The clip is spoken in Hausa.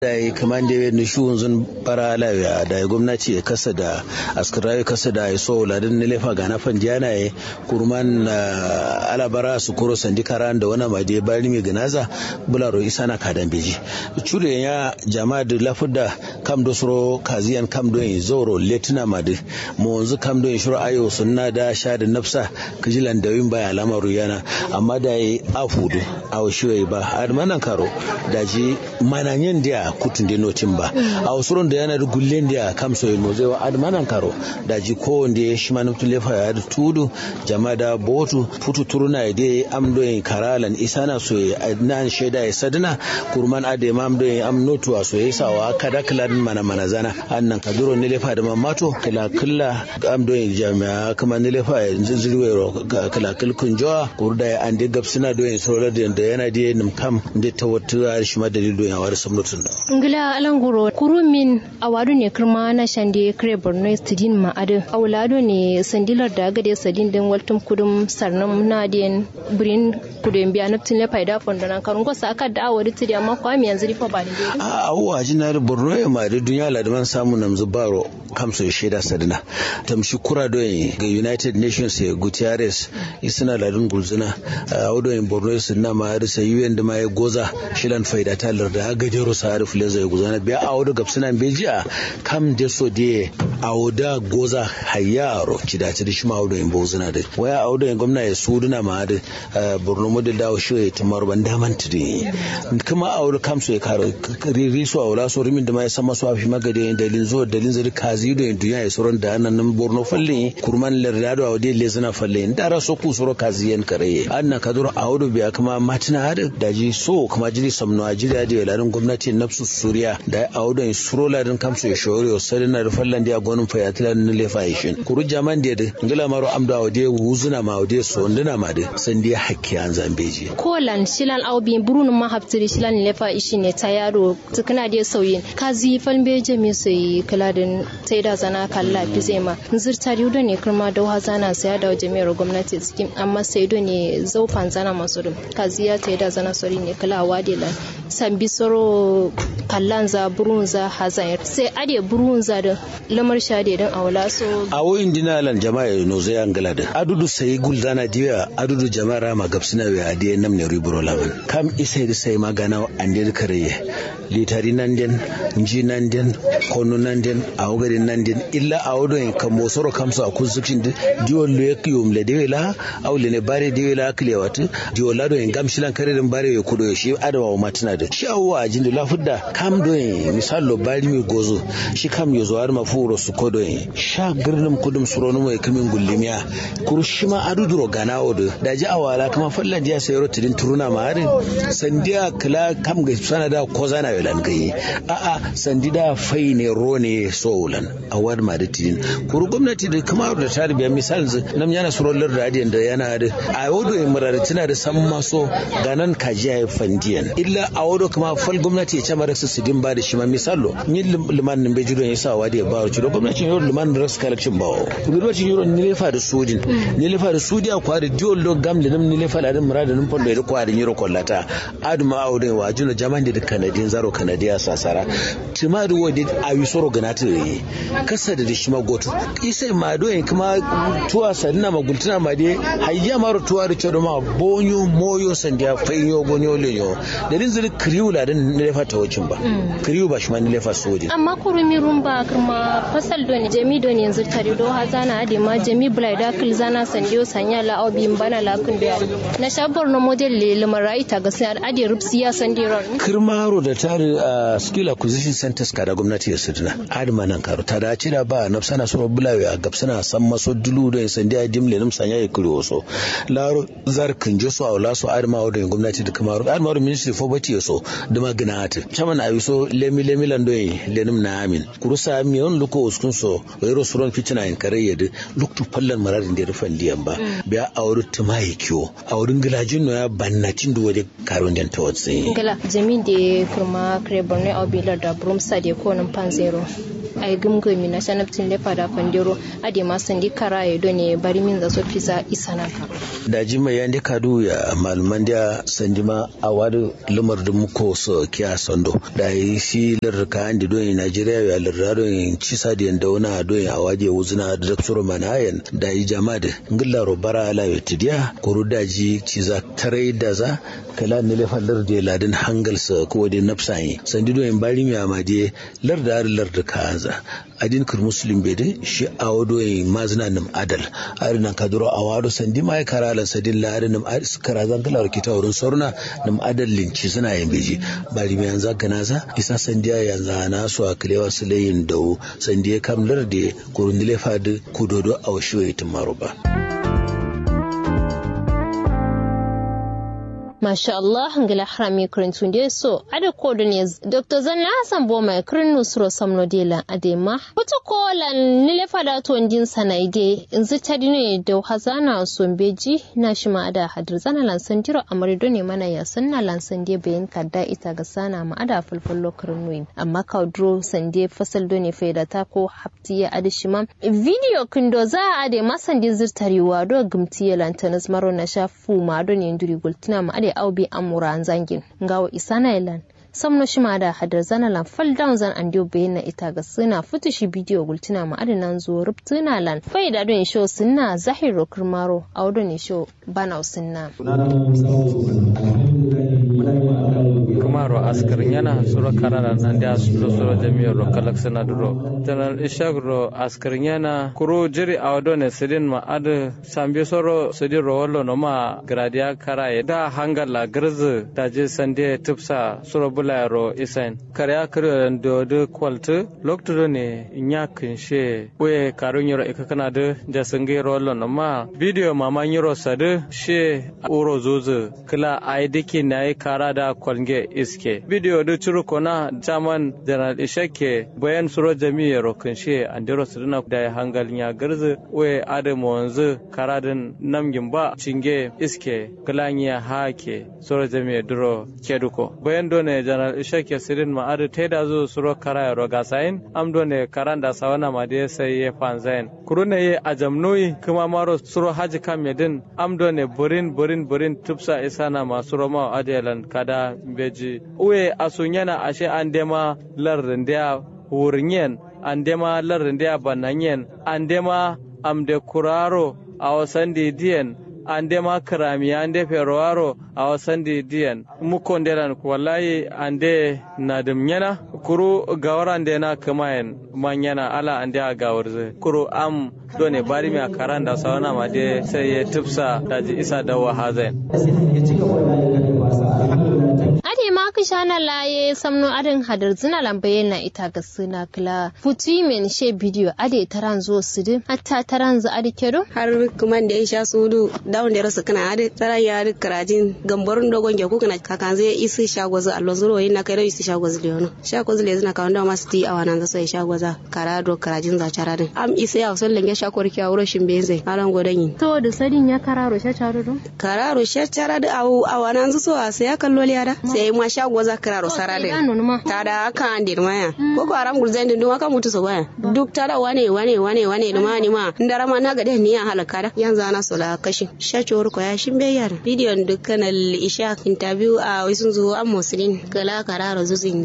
da yi kaman da ni shuhun zun bara lafiya da gwamnati ya kasa da askarawi kasa da ya so ladin na lefa ga nafan diana ya kurman alabara su kuro sandi karan da wani made bari mai ganaza bularo isa na kadan beji cure ya jama'a da lafudda kam do suro kaziyan kam do yin zoro letina madu mu wanzu kam do yin shuru ayo sunna da sha da nafsa kijilan da yin baya lamaru yana amma da yi afudu a washiyoyi ba admanan karo da ji mananyen da kutun da notin ba a wasu da yana da gullen da kam so yin zai wa admanan karo da ji ko wanda ya shi manufin lefa ya da tudu jama'a da botu futu turuna ya dai amdo yin karalan isana so ya nan shaida ya sadina kurman ade ma amdo yin am notuwa so ya sawa kada kilan mana mana zana annan kaduro ne lefa da mamato kila killa amdo yin jami'a kuma ne lefa ya zirwe kila kilkun jawa kurda ya ande gabsina do yin saurar da yana da nim kam da ta wata shi ma dalilu ya wari samnutun da ngila alanguro kurumin awadu ne kirma na shande kre borno studin ma adu awlado ne sandilar da gade sadin din waltum kudum sarnam na den brin kudum biya naftin le faida fondo nan karun ko saka da awadi tidi amma kwa mi yanzu rifa ba ni dai a awwa jinar borno ya ma da duniya ladman samu namzu baro kamso sheda sadina tamshi kura do ga united nations ya gutierrez isina ladun gulzuna awdo in borno su na ma risa un da ma ya goza shilan faida talar da gajero sa harif leza ya guzana biya awdo gabsina bejiya kam de so de awda goza hayaro kidace da shi ma awdo in bozuna da waya awdo in gwamna ya suduna ma da borno model dawo shi ya tumar ban daman tudi kuma awdo kam so ya karo riso awla so rimin da ma ya sama so afi magade dalin zo dalin zari kazi do in duniya ya soron da nan borno falle kurman lardado awde lezana falle ndara so ku soro kazi yan kare anna kadur awdo biya kuma matina hada daji so kuma jiri samno a jiri da larin gwamnati nafsu suriya da awdo in suro larin kamsu ya shawari o sadina da fallan dia gonun fa ya tilan ne lefa yishin kuru jaman dia da ngila maro amda awde wuzuna ma awde so ndina ma da san dia hakki an zambeji kolan shilan awbi burun ma haftiri shilan lefa ishi ne ta yaro tukuna dia sauyin kazi falbe jami sai kaladin sai da zana kalla fi zai ma zirta riudo ne kuma da zana sai da jami'ar gwamnati cikin amma sai do ne zaufan zana masu dum kaziya ta da zana sori ne kala wadila sambi soro kallan za burun za hazan sai ade burun za da lamar shade dan awla so awo indina lan jama'a no zai angala da adudu sai guldana diya adudu jama'a ma gabsina we adiye nam ne ribro laban kam isai da sai magana ande kareye litari nan den nji nan den kono nan den awgari nan den illa awodo en kam mosoro kam so akuzukin diwol lo yakiyum le dewela awle ne bare dewela kile watu diwola do en gam shilan kare den bare we kudo shi adama wa matina da shi awwa ajin da lafudda kam do en misal lo bari mi gozo shi kam yo zo har mafuro su kodo en sha girnum kudum surono mai kamin gullimiya kurushima aduduro gana odo da ji awala kuma fallan dia sayro tidin turuna ma harin sandiya kala kam ga sanada ko zana welan kai a a sandida fai ne rone soulan awad ma da tidin kuru gwamnati da kuma da tarbiya misal nam yana surolar da adiyan da yana da a wodo en murar tana da san maso ganan kajiya ya fandiyan illa a wodo kuma fal gwamnati ya camara su sidin ba da shi ma misalo ni liman nin bai jiro ya sa wadi ya ba ci gwamnatin yoro liman ras collection ba gwamnatin yoro ni lefa da sudin ni lefa da sudi a kwari diol do gam da nim ni lefa da murad da nim fondo da kwari yoro kollata aduma a wodo wa juno jaman da kanadin zaro kanadiya sasara timari wodi a wisoro ganata yi kasa da shi ma goto isa ma do en kuma tuwa sanna magultuna ma de hayya maro tuwa da cedo ma bonyo moyo sandiya fayo gonyo leyo da din zuri kriu la din ne lefa tawacin ba kriu ba shi ma ne lefa sodi amma kurumi rumba kuma fasal do ne jami do ne yanzu tare do hazana ade ma jami bulai da kil zana sandiyo sanya la obi bana la kun da na shabar no model le lamarai ta ga sai ade rubsiya sandiron kirmaro da tare a skill acquisition centers kada gwamnati ya suduna adama nan karo ta dace da ba nafsana so bulawe a gabsana san maso dulu da sandiya dimle nim sanya ya kuri waso laro zar kinje so awla so adama da gwamnati da kamaru adama ministry for bati so da magana ata chaman ayi so lemi lemi lando lenim na amin kurusa mi on luko uskun so wayro suron fitina in kare yede luktu pallan mararin da rufan liyan ba biya awru tumayi kiwo awrun gilajin no ya bannatin da wade karon den tawatsi gala jamin da kuma kare borno a bilar da bromsa da konin pan zero ai gumgumi na sanabtin lefa da fandiro ade ma sandi kara ya done bari min da so fisa isana karo da jima ya ndi kadu ya malaman da sanjima a wadu lumar da muko so kiya sando da yi shi lirka andi don Najeriya ya lirra don cisa da yanda wana don a waje wuzuna da daktoro manayan da yi jama da ngilla robara ala ya tidiya kuru daji ciza tarai da za kala ne lefa larda ladin hangal sa ko da nafsayi sandi don bari mi amade larda ar larda kaza adin kur muslim bede shi awodo mazna nam adal arinan kaduro awado sandi mai karalan sadin la arinam kara zankala kita wurin sorna nam adal linci suna yin beji bari mi yanzu ganaza isa sandiya yanzu na su a kilewa su layin dawo sandiya kam larde kurundile fadi kudodo a washiwa itin maruba. Masha Allah ngila harami kurintun da so ada kodo ne Dr. Zanna Hassan Boma kirin nusro samno dela adema wata kola nile fada to ndin sanaide inzi tadine da hazana sombeji na shi ma ada hadir zana lansan diro amarido ne mana ya sanna lansan de bayan kadda ita ga sana ma ada fulfullo kirin nuyin amma kaudro sande fasal do ne faida ta ko haftiya adishima video kindo za a ade masan din zirtarewa do gumtiya lantanas maro na shafu ma do ne nduri gultina ma ade au bi amura an zangin ngawo isana ilan samno shima da hadar zana lan fall down zan an dio bayin na ita ga suna futu shi bidiyo gultuna ma adinan zo rubtuna lan fai da don show sunna zahiro kirmaro a wadon show bana sunna kumaro askarin yana suro karara nan da suro suro jami'ar ro kalak sana duro tanar ishak ro askarin yana kuro jiri a wadon sidin ma ad sambe soro sidin ro wallo no ma gradia karaye da hangala garzu da je sande tupsa suro bula ro isen karya kare do de kwaltu lokto ne nya kinshe we karun yoro ikakana de da sange ro wallo no ma video mama nyoro sade she uro zuzu kila ai dike nayi kara da kwalnge iske video da curu kona jaman janar ishake bayan suro jami'a rokin she andero suduna da hangal ya garzu we adamu wanzu karadin namgin ba cinge iske kilanya hake suro jami'a duro keduko bayan done janar ishake sirin ma adu teda zo suro kara ya roga sain am done karan da sawana ma da sai ya fanzain kurune ye ajamnoi kuma maro suro haji kam yedin am done burin burin burin tupsa isana ma suro ma adelan kada beji uwe asunyana ashe andema larrindiya wurinyen andema larrindiya bananyen andema amde kuraro a wasan diyan ande ma karami ande ferowaro a wasan diyan mukon delan wallahi ande na dumnyana kuru gawar ande na kamayen manyana ala ande a gawar zai kuru am done bari mi a karan da sauna ma de sai ya tufsa daji isa da wahazen ade ma ka shana laye samno adin hadar zina lambaye na ita ga suna kila futu men she bidiyo ade taran zo sidin hatta taran za ade kedo har kuma da ya sha sudu dawon da rasa kana ade taran ya ade karajin gambarun dogon ge kuna kakan zai isi shagwaza allon zuro yin na kai da isi shagwaza leono shagwaza le zina kawanda masu ti a wannan zasa ya shagwaza karado karajin za charadin am isa ya usul lenge shakwar kya wuro shin benze alan godan yi to da sadin ya kararo sha charado kararo sha charado a wannan zuso a sai ya kallo liada sai ma shagwaza kararo sarade tada aka andir maya ko ko aram gurzen din aka mutu so baya duk tada wane wane wane wane duma ni ma ndara ma na gade ni ya halaka da yanzu ana sola kashi shacho ko ya shin be yara bidiyon dukkan al isha interview a wisun zuwa am muslim kala kararo zuzin